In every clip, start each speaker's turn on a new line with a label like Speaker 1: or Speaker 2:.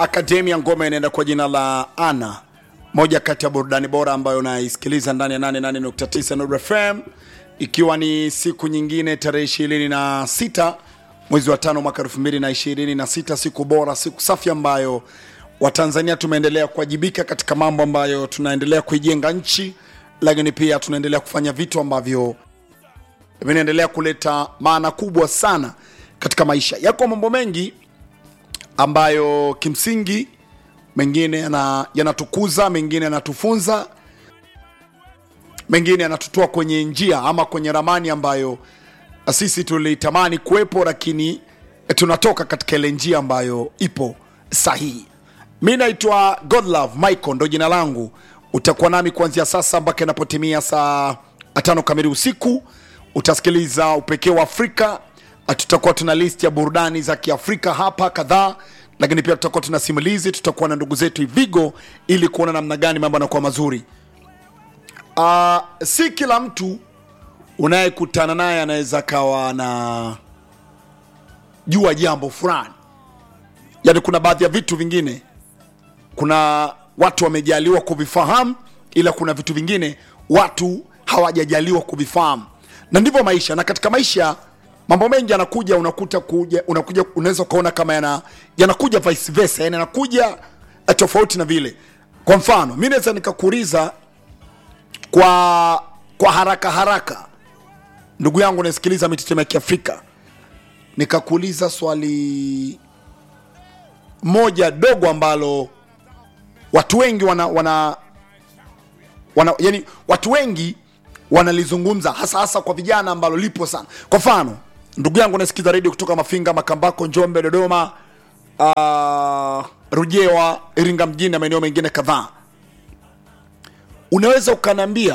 Speaker 1: Akademia ngoma inaenda kwa jina la Ana, moja kati ya burudani bora ambayo naisikiliza ndani ya 88.9 Nuru FM, ikiwa ni siku nyingine tarehe 26 mwezi wa tano mwaka 2026, siku bora, siku safi ambayo Watanzania tumeendelea kuwajibika katika mambo ambayo tunaendelea kuijenga nchi, lakini pia tunaendelea kufanya vitu ambavyo vinaendelea kuleta maana kubwa sana katika maisha. Yako mambo mengi ambayo kimsingi mengine yana- yanatukuza, mengine yanatufunza, mengine yanatutoa kwenye njia ama kwenye ramani ambayo sisi tulitamani kuwepo, lakini tunatoka katika ile njia ambayo ipo sahihi. Mi naitwa Godlove Michael, ndo jina langu. Utakuwa nami kuanzia sasa mpaka inapotimia saa tano kamili usiku. Utasikiliza upekee wa Afrika. Tutakuwa tuna list ya burudani za Kiafrika hapa kadhaa, lakini pia tutakuwa tuna simulizi. Tutakuwa na ndugu zetu Ivigo ili kuona namna gani mambo yanakuwa mazuri. Uh, si kila mtu unayekutana naye anaweza akawa na jua jambo fulani, yaani kuna baadhi ya vitu vingine kuna watu wamejaliwa kuvifahamu, ila kuna vitu vingine watu hawajajaliwa kuvifahamu, na ndivyo maisha. Na katika maisha mambo mengi yanakuja, unakuta kuja, unakuja unaweza ukaona kama yana yanakuja vice versa, yani yanakuja eh, tofauti na vile. Kwa mfano, mi naweza nikakuuliza kwa kwa haraka haraka, ndugu yangu nasikiliza mitetemo ya Kiafrika, nikakuuliza swali moja dogo ambalo watu wengi wana, wana, wana yani watu wengi wanalizungumza hasa hasa kwa vijana ambalo lipo sana. Kwa mfano, ndugu yangu nasikiza redio kutoka Mafinga, Makambako, Njombe, Dodoma, uh, Rujewa, Iringa mjini na maeneo mengine kadhaa, unaweza ukaniambia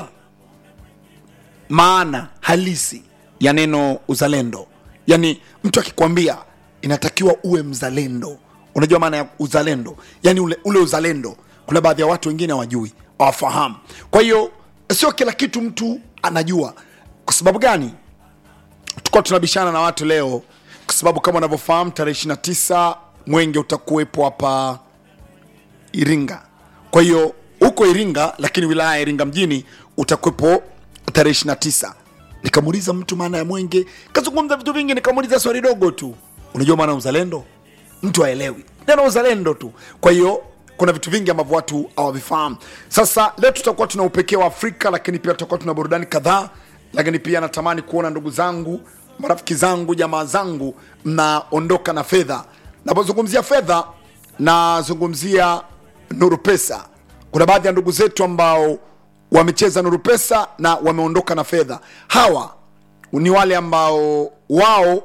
Speaker 1: maana halisi ya neno uzalendo? Yani mtu akikwambia inatakiwa uwe mzalendo, unajua maana ya uzalendo? Yani ule, ule uzalendo, kuna baadhi ya watu wengine hawajui, hawafahamu. Kwa hiyo sio kila kitu mtu anajua. Kwa sababu gani? Tukuwa tunabishana na watu leo, kwa sababu kama unavyofahamu tarehe 29 mwenge utakuwepo hapa Iringa. Kwa hiyo huko Iringa, lakini wilaya ya Iringa mjini utakuwepo tarehe 29. Nikamuuliza mtu maana ya mwenge, kazungumza vitu vingi, nikamuuliza swali dogo tu, unajua maana ya uzalendo? Mtu haelewi neno uzalendo tu. Kwa hiyo kuna vitu vingi ambavyo watu hawavifahamu. Sasa leo tutakuwa tuna upekee wa Afrika, lakini pia tutakuwa tuna burudani kadhaa, lakini pia natamani kuona ndugu zangu, marafiki zangu, jamaa zangu mnaondoka na fedha. Napozungumzia fedha, nazungumzia Nuru Pesa. Kuna baadhi ya ndugu zetu ambao wamecheza Nuru Pesa na wameondoka na fedha. Hawa ni wale ambao wao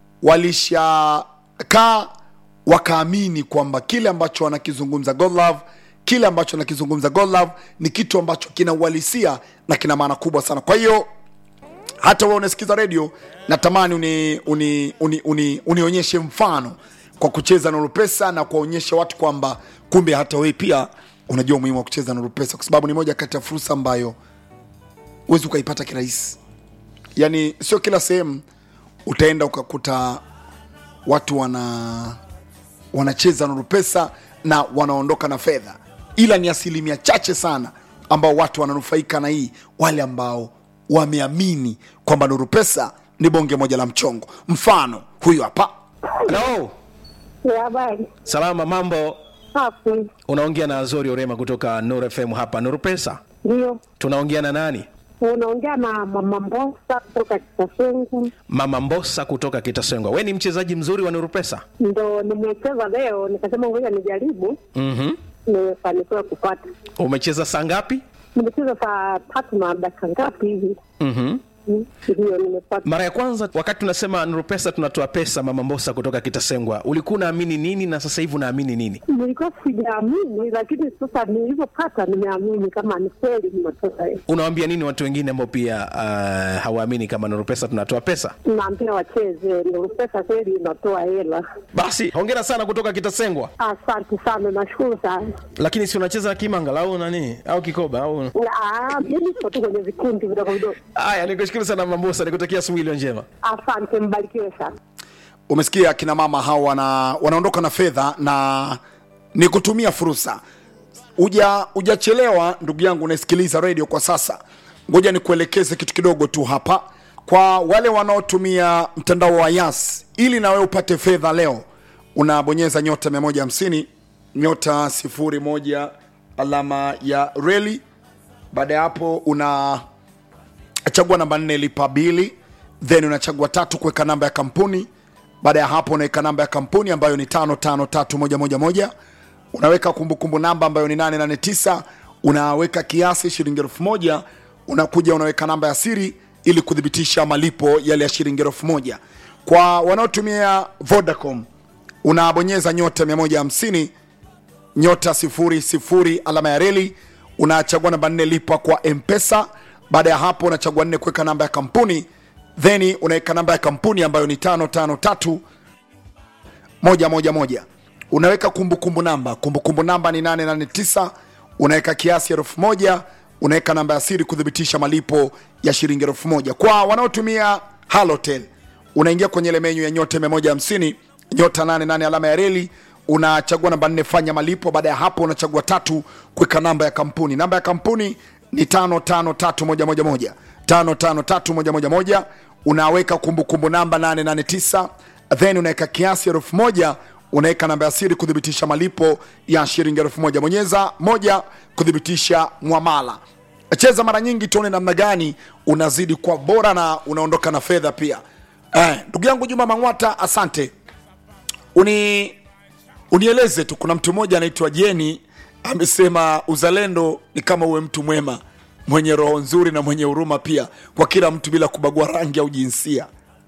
Speaker 1: walishakaa wakaamini kwamba kile ambacho wanakizungumza Godlove, kile ambacho anakizungumza Godlove ni kitu ambacho kina uhalisia na kina maana kubwa sana. Kwa hiyo hata wewe unasikiza redio, natamani uni, uni, uni, uni, unionyeshe mfano kwa kucheza Nuru Pesa na kuwaonyesha watu kwamba kumbe hata wewe pia unajua umuhimu wa kucheza Nuru Pesa, kwa sababu ni moja kati ya fursa ambayo huwezi ukaipata kirahisi. Yani sio kila sehemu utaenda ukakuta watu wana wanacheza Nuru Pesa na wanaondoka na fedha, ila ni asilimia chache sana ambao watu wananufaika na hii, wale ambao wameamini kwamba Nuru Pesa ni bonge moja la mchongo. Mfano huyu hapa.
Speaker 2: Hello.
Speaker 3: Ya habari
Speaker 2: Salama, mambo.
Speaker 3: safi,
Speaker 2: Unaongea na Azori Orema kutoka Nuru FM hapa Nuru Pesa.
Speaker 3: ndio
Speaker 2: Tunaongea na nani?
Speaker 3: unaongea na mama Mbosa kutoka Kitasengu.
Speaker 2: Mama Mbosa kutoka Kitasengwa. We ni mchezaji mzuri wa Nuru Pesa.
Speaker 3: Ndo nimecheza leo, nikasema ngoja nijaribu,
Speaker 2: Mhm.
Speaker 3: nimefanikiwa kupata.
Speaker 2: Umecheza saa ngapi?
Speaker 3: Nimecheza saa tatu na dakika ngapi hivi,
Speaker 2: Mhm.
Speaker 3: Mm, ndio nimepata.
Speaker 2: Mara ya kwanza wakati tunasema Nuru Pesa tunatoa pesa, Mama Mbosa kutoka Kitasengwa, ulikuwa unaamini nini na sasa hivi unaamini nini?
Speaker 3: Nilikuwa sijaamini, lakini sasa nilivyopata nimeamini kama ni kweli nimetoka.
Speaker 2: Unawaambia nini watu wengine ambao pia uh, hawaamini kama Nuru Pesa tunatoa pesa?
Speaker 3: Naambia wacheze, ndio pesa kweli inatoa hela.
Speaker 2: Basi hongera sana kutoka Kitasengwa.
Speaker 3: Asante sana, nashukuru sana.
Speaker 2: Lakini si unacheza kimanga au nani au kikoba au
Speaker 3: Ah, Mimi niko tu kwenye vikundi vidogo vidogo.
Speaker 2: Haya, nikushukuru sana Mama Mbosa, nikutakia asubuhi iliyo njema.
Speaker 3: Asante, mbarikiwe sana.
Speaker 1: umesikia akina mama hao wana, wanaondoka na fedha na ni kutumia fursa uja ujachelewa ndugu yangu unasikiliza radio kwa sasa ngoja nikuelekeze kitu kidogo tu hapa kwa wale wanaotumia mtandao wa yas ili na wewe upate fedha leo unabonyeza nyota 150 nyota 01 alama ya reli baada ya hapo una chagua namba nne lipa bili then unachagua tatu kuweka namba ya kampuni baada ya hapo unaweka namba ya kampuni ambayo ni tano tano tatu moja moja moja unaweka kumbukumbu namba ambayo ni 889 unaweka kiasi shilingi elfu moja unakuja unaweka namba ya siri ili kuthibitisha malipo yale ya shilingi elfu moja kwa wanaotumia vodacom unabonyeza nyota 150 nyota sifuri sifuri alama ya reli unachagua namba nne lipa kwa mpesa baada ya hapo unachagua nne kuweka namba ya kampuni then unaweka namba ya kampuni ambayo ni tano tano tatu moja moja moja unaweka kumbukumbu namba kumbukumbu namba ni 889 unaweka kiasi elfu moja unaweka namba ya siri kuthibitisha malipo ya shilingi elfu moja kwa wanaotumia halotel unaingia kwenye ile menyu ya nyota 150 nyota 88 alama ya reli unachagua namba nne fanya malipo baada ya hapo unachagua tatu kuweka namba ya kampuni namba ya kampuni ni tano tano tatu moja moja moja tano tano tatu moja moja moja unaweka kumbukumbu namba 889 then unaweka kiasi elfu moja unaweka namba ya siri kuthibitisha malipo ya shilingi elfu moja bonyeza moja kuthibitisha mwamala cheza mara nyingi tuone namna gani unazidi kwa bora na unaondoka na fedha pia Eh, ndugu yangu juma mangwata asante uni unieleze tu kuna mtu mmoja anaitwa jeni amesema uzalendo ni kama uwe mtu mwema mwenye roho nzuri na mwenye huruma pia kwa kila mtu bila kubagua rangi au jinsia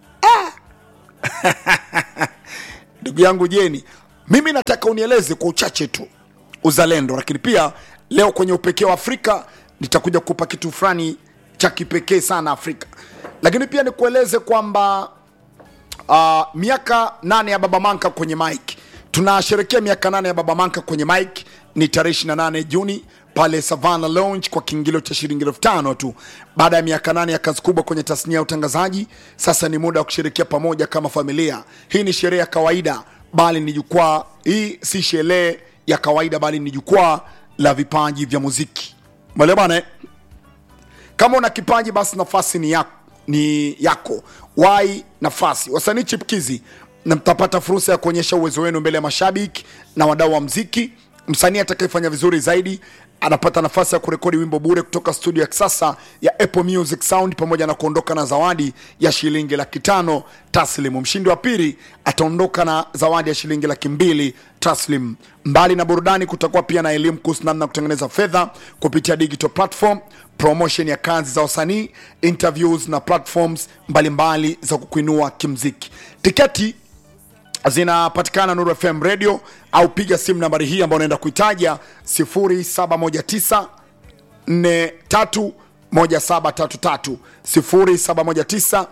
Speaker 1: ndugu yangu jeni mimi nataka unieleze kwa uchache tu uzalendo lakini pia leo kwenye upekee wa afrika nitakuja kupa kitu fulani cha kipekee sana afrika lakini pia nikueleze kwamba uh, miaka nane ya baba manka kwenye mike tunasherekea miaka nane ya baba manka kwenye mike ni tarehe 28 juni pale savana lounge kwa kiingilio cha shilingi elfu tano tu baada ya miaka nane ya kazi kubwa kwenye tasnia ya utangazaji sasa ni muda wa kusherekea pamoja kama familia hii ni sherehe ya kawaida bali ni jukwaa hii si sherehe ya kawaida bali ni jukwaa la vipaji vya muziki mwelewa bana eh? kama una kipaji basi nafasi ni yako, ni yako wai nafasi wasanii chipkizi na mtapata fursa ya kuonyesha uwezo wenu mbele ya mashabiki na wadau wa mziki msanii atakayefanya vizuri zaidi anapata nafasi ya kurekodi wimbo bure kutoka studio ya kisasa ya apple music sound pamoja na kuondoka na zawadi ya shilingi laki tano taslim mshindi wa pili ataondoka na zawadi ya shilingi laki mbili taslim mbali na burudani kutakuwa pia na elimu kuhusu namna ya kutengeneza fedha kupitia digital platform promotion ya kazi za wasanii interviews na platforms mbalimbali mbali za kukuinua kimziki tiketi zinapatikana Nuru FM radio au piga simu nambari hii ambayo unaenda kuitaja 0719 431733 0719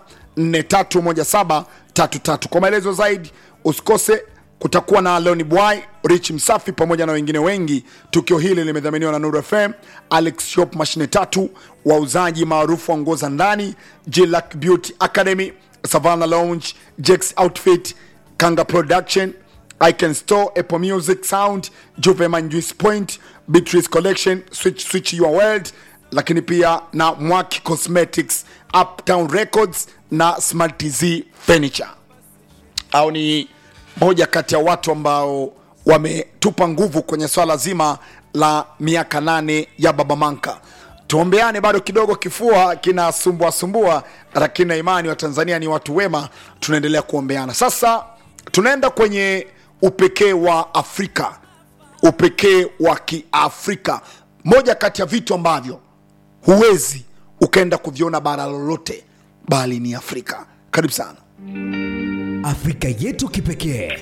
Speaker 1: 431733 kwa maelezo zaidi usikose kutakuwa na Leoni Bwai, Rich Msafi pamoja na wengine wengi. Tukio hili limedhaminiwa na Nuru FM, Alex Shop mashine tatu, wauzaji maarufu wa nguo za ndani, Jillac Beauty Academy, Savannah Lounge, Jex Outfit, Kanga Production, Icon Store, Apple Music Sound, Juveman Juice Point, Beatrice Collection, Switch Switch Your World, lakini pia na Mwaki Cosmetics, Uptown Records na Smart TZ Furniture au ni moja kati ya watu ambao wametupa nguvu kwenye swala zima la miaka nane ya baba manka tuombeane bado kidogo kifua kinasumbua sumbua lakini na imani wa tanzania ni watu wema tunaendelea kuombeana sasa tunaenda kwenye upekee wa afrika upekee wa kiafrika moja kati ya vitu ambavyo huwezi ukaenda kuviona bara lolote bali ni afrika karibu sana
Speaker 4: Afrika yetu kipekee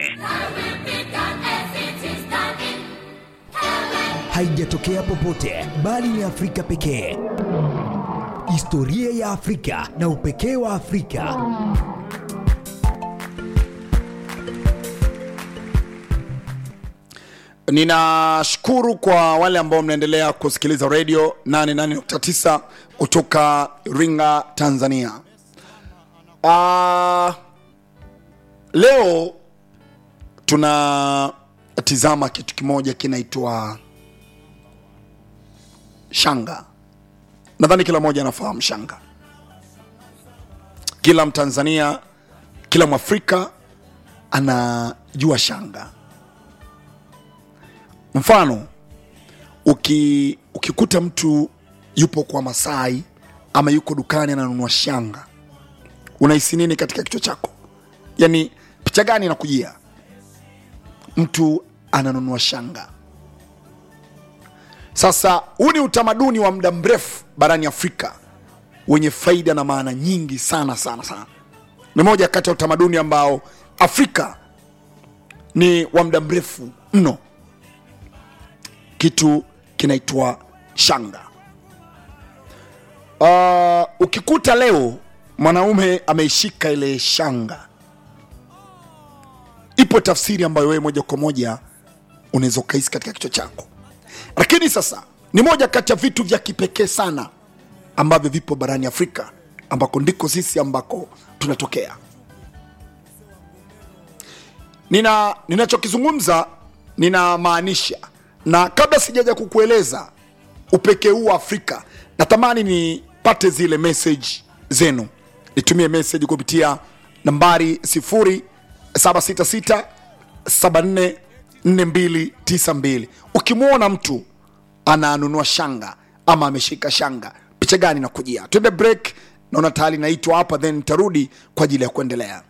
Speaker 4: haijatokea popote bali ni Afrika pekee. Historia ya Afrika na upekee wa Afrika.
Speaker 1: ninashukuru kwa wale ambao mnaendelea kusikiliza redio 88.9 kutoka ringa tanzania uh, leo tuna tizama kitu kimoja kinaitwa shanga nadhani kila mmoja anafahamu shanga kila mtanzania kila mwafrika anajua shanga mfano uki, ukikuta mtu yupo kwa masai ama yuko dukani ananunua shanga unahisi nini katika kichwa chako yani picha gani inakujia mtu ananunua shanga sasa huu ni utamaduni wa muda mrefu barani afrika wenye faida na maana nyingi sana sana sana ni moja kati ya utamaduni ambao afrika ni wa muda mrefu mno kitu kinaitwa shanga uh, ukikuta leo mwanaume ameishika ile shanga ipo tafsiri ambayo wewe moja kwa moja unaweza ukahisi katika kichwa chako lakini sasa ni moja kati ya vitu vya kipekee sana ambavyo vipo barani afrika ambako ndiko sisi ambako tunatokea nina ninachokizungumza ninamaanisha na kabla sijaja kukueleza upekee huu wa afrika natamani nipate zile message zenu nitumie message kupitia nambari 0766 744292 ukimwona mtu ananunua shanga ama ameshika shanga picha gani nakujia twende break naona tayari naitwa hapa then nitarudi kwa ajili ya kuendelea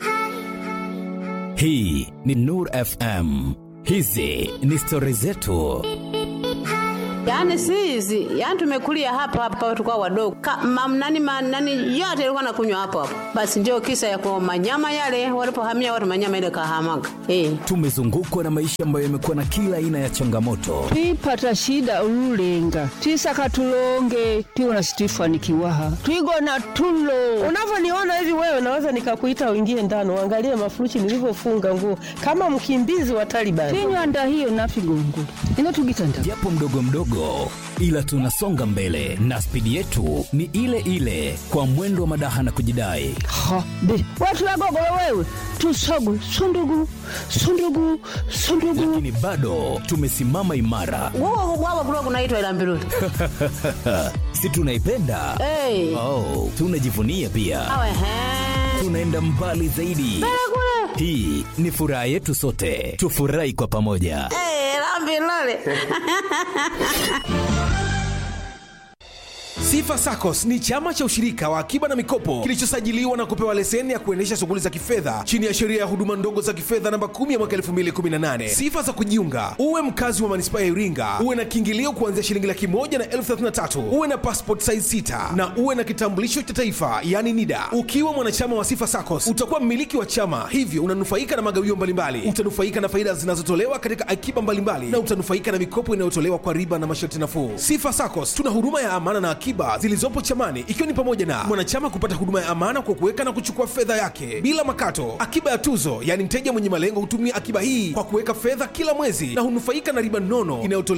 Speaker 4: hii ni nur fm hizi ni stori zetu
Speaker 5: Yaani si hizi, yaani tumekulia hapa hapa tulikuwa wadogo. Ka, mam, nani, ma, nani yote ilikuwa nakunywa hapo hapo. Basi ndio kisa ya kwa manyama yale walipohamia watu manyama ile kahamaga. Eh.
Speaker 4: tumezungukwa na maisha ambayo yamekuwa na kila aina ya changamoto
Speaker 6: twipata shida ululenga twisaka tulonge tiwona situifanikiwaha twigona tulo
Speaker 7: unavyoniona hivi wewe naweza nikakuita uingie ndani uangalie mafuruchi nilivyofunga nguo kama mkimbizi wa Taliban.
Speaker 6: tinywanda hiyo nafigongo inotugitanda
Speaker 4: japo mdogo mdogo ila tunasonga mbele na spidi yetu ni ile ile kwa mwendo wa madaha na kujidai
Speaker 6: ha be watulagogolo wewe tusogu sundugu sundugu sundugu
Speaker 4: lakini bado tumesimama imara
Speaker 5: Wao wao kulikuwa kunaitwa ila mbiruli.
Speaker 4: si tunaipenda
Speaker 5: Eh.
Speaker 4: oh, tunajivunia pia
Speaker 5: Awe he.
Speaker 4: tunaenda mbali zaidi hii ni furaha yetu sote tufurahi kwa pamoja
Speaker 5: Eh, la mbiruli.
Speaker 2: Sifa SACCOS ni chama cha ushirika wa akiba na mikopo kilichosajiliwa na kupewa leseni ya kuendesha shughuli za kifedha chini ya sheria ya huduma ndogo za kifedha namba 10 ya mwaka 2018. Sifa za kujiunga: uwe mkazi wa manispaa ya Iringa, uwe na kiingilio kuanzia shilingi laki moja na elfu thelathini na tatu, uwe na passport size 6 na uwe na kitambulisho cha taifa yani NIDA. Ukiwa mwanachama wa Sifa SACCOS utakuwa mmiliki wa chama, hivyo unanufaika na magawio mbalimbali, utanufaika na faida zinazotolewa katika akiba mbalimbali na utanufaika na mikopo inayotolewa kwa riba na masharti nafuu. Sifa SACCOS tuna huduma ya amana na akiba zilizopo chamani, ikiwa ni pamoja na mwanachama kupata huduma ya amana kwa kuweka na kuchukua fedha yake bila makato, akiba ya tuzo, yaani mteja mwenye malengo hutumia akiba hii kwa kuweka fedha kila mwezi na hunufaika na riba nono inayotolewa